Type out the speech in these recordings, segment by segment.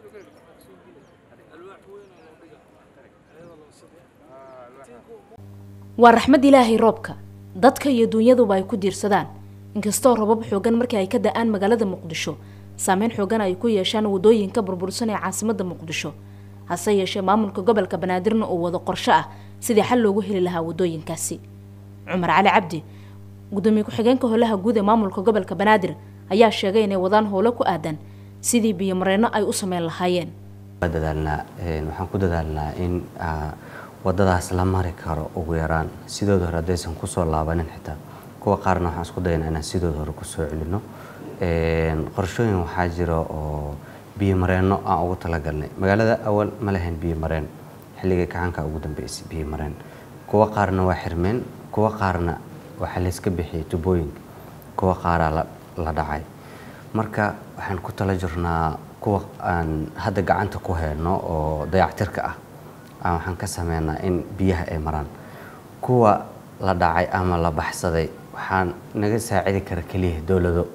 waa raxmad ilaahay roobka dadka iyo dunyaduba ay ku diirsadaan inkastoo rabab xoogan markii ay ka da-aan magaalada muqdisho saameyn xoogan ay ku yeeshaan wadooyinka burbursan ee caasimada muqdisho hase yeeshee maamulka gobolka banaadirna uu wado qorsho ah sidii xal loogu heli lahaa wadooyinkaasi cumar cali cabdi gudoomiye ku-xigeenka howlaha guud ee maamulka gobolka banaadir ayaa sheegay inay wadaan howlo ku aadan sidii biyomareyno ay u sameyn lahaayeen dadaalnaa waxaan ku dadaalnaa in wadadaas la mari karo ugu yaraan sidooda hore haddaysan kusoo laabanin xitaa kuwa qaarna waxaan isku dayanaa inaan sidooda hore kusoo celino qorshooyin waxaa jira oo biyomareenno aan ugu talagalnay magaalada awal ma lahayn biyomareen xilligii gacanka ugu dambeysay biyomareen kuwa qaarna waa xirmeen kuwa qaarna waxaa layska bixiyay tubooyinka kuwa qaaraa la dhacay marka waxaan ku tala jirnaa kuwa aan hadda gacanta ku hayno oo dayactirka ah waxaan ka sameynaa in biyaha ay maraan kuwa la dhacay ama la baxsaday waxaan naga saacidi kara keliya dowlado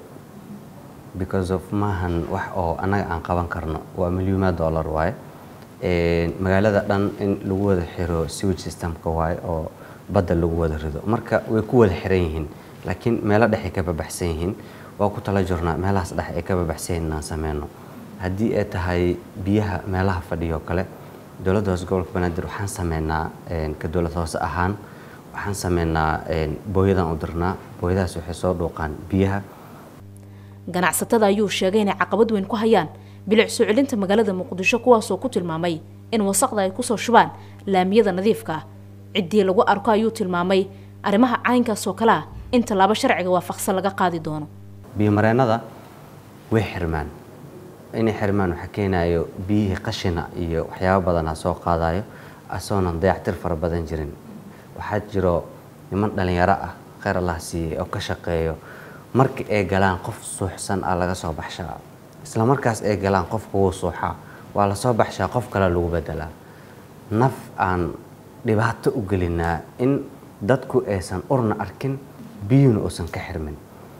because of maahan wax oo annaga aan qaban karno waa milyuumaad dollar waaye magaalada dhan in lagu wada xiro sewage systemka waaye oo badda lagu wada rido marka way ku wada xiran yihiin laakiin meelo dhexay ka babaxsan yihiin waa ku tala jirnaa meelahaas dhex ay ka babaxsan yihiin inaan sameyno haddii ay tahay biyaha meelaha fadhiyo kale dowladda hoose gobolka banaadir waxaan sameynaa ka dowlad hoose ahaan waxaan sameynaa booyadan u dirnaa booyadahaas waxay soo dhuuqaan biyaha ganacsatada ayuu sheegay inay caqabad weyn ku hayaan bilic soo celinta magaalada muqdisho kuwaasoo ku tilmaamay in wasaqda ay kusoo shubaan laamiyada nadiifka ah ciddii lagu arko ayuu tilmaamay arrimaha caynkaas oo kale ah in tallaabo sharciga waafaqsan laga qaadi doono biyomareennada way xirmaan inay xirmaan waxaa keenayo biyihii qashina iyo waxyaabo badanaa soo qaadayo asoonan dayactir fara badan jirin waxaa jiro niman dhalinyaro ah kheyr allah siiyey oo ka shaqeeyo marka ay galaan qof suuxsan ah laga soo baxshaa isla markaas ay galaan qofka wuu suuxaa waa lasoo baxshaa qof kale lagu bedelaa naf aan dhibaato u gelinaa in dadku aysan urna arkin biyuuna uusan ka xirmin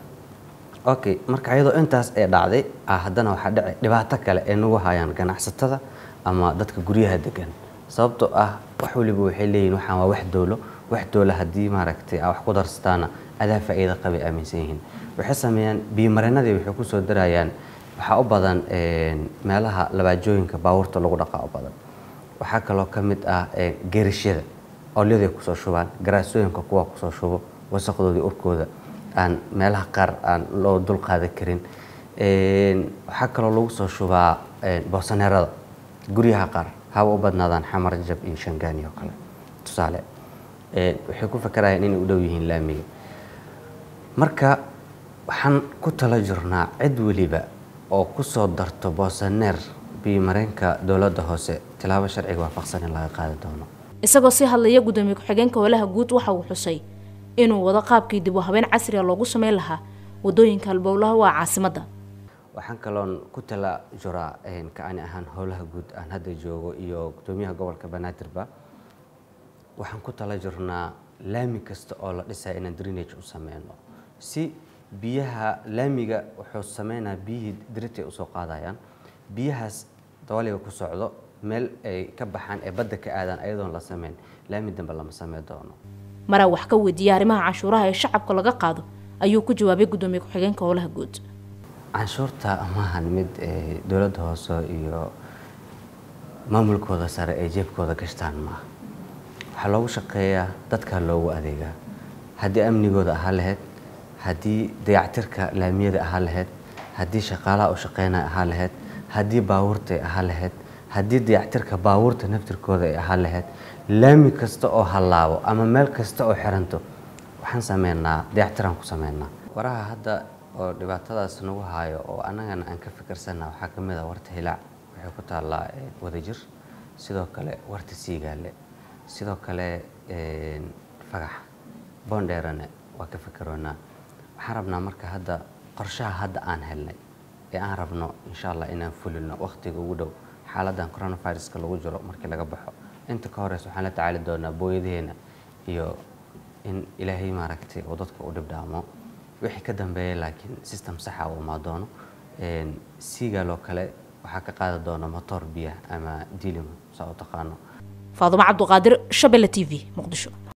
okay marka iyadoo intaas ee dhacday haddana waxaa dhici dhibaato kale ay nagu hayaan ganacsatada ama dadka guryaha degan sababtoo ah wax waliba waxay leeyihin waxaan waa wax dowlo wax dowlo haddii maaragtay wax ku darsataana adaa faa'iida qabay aaminsan yihiin waxay sameeyaan biyomareenadii waxay ku soo darayaan waxaa u badan meelaha labaajooyinka baabuurta lagu dhaqaa u badan waxaa kaloo ka mid ah geerashyada olyaday kusoo shubaan garaasooyinka kuwa kusoo shubo wasaqdoodii urkooda aan meelaha qaar aan loo dul qaadan karin waxaa kaloo lagu soo shubaa boosaneerada guryaha qaar haba u badnaadaan xamar jab iyo shangaani oo kale tusaale waxay ku fakarayaan inay u dhow yihiin laamiga marka waxaan ku tala jirnaa cid weliba oo ku soo darto boosaneer biyomareenka dowladda hoose tilaabo sharciga waafaqsan in laga qaadi doono isagoo sii hadlaya gudoomiye ku-xigeenka howlaha guud waxa uu xusay inuu wado qaabkii dib u habeen casriga loogu sameyn lahaa wadooyinka halbowlaha waa caasimadda waxaan kaloon ku tala jiraa ka-ani ahaan howlaha guud aan hadda joogo iyo gudoomiyaha gobolka banaadirba waxaan ku tala jirnaa laami kasta oo la dhisaya inaan drenage u sameyno si biyaha laamiga wuxuu sameynaa biyihii diritay usoo qaadayaan biyahaas dabaliga ku socdo meel ay ka baxaan ee badda ka aadaan ayadoon la sameyn laami dambe lama samey doono maraa wax ka weydiiyay arrimaha canshuuraha ee shacabka laga qaado ayuu ku jawaabay gudoomiye ku-xigeenka howlaha guud canshuurta maahan mid dowladda hoose iyo maamulkooda sare ay jeebkooda gashtaan maaha waxaa loogu shaqeeyaa dadkaa loogu adeegaa haddii amnigooda ahaa lahayd haddii dayactirka laamiyada ahaa lahayd haddii shaqaalaha u shaqeynaya ahaa lahayd haddii baabuurta ay ahaa lahayd haddii dayactirka baabuurta naftirkooda ay ahaa lahayd laami kasta oo hallaabo ama meel kasta oo xiranto waxaan sameynaa dayactiraan ku sameynaa waraha hadda oo dhibaatadaas nagu haayo oo annagana aan ka fikirsanna waxaa ka mid ah warta hilaac waxay ku taallaa wadajir sidoo kale warta siigaale sidoo kale fagax boondheerane waa ka fikiroonaa waxaan rabnaa marka hadda qorshaha hadda aan helnay ee aan rabno insha allah inaan fulino wakhtiga ugu dhow xaaladan coronaviruska lagu jiro markii laga baxo inta ka horeysa waxaan la tacaali doonaa booyadaheena iyo in ilaahay maaragtay uu dadka u dhibdhaamo wixii ka dambeeya laakiin system saxa uu imaa doono siigaloo kale waxaa ka qaadi doona motoor biyaha ama dilimo saa u taqaano faadumo cabduqaadir shabelle t v muqdisho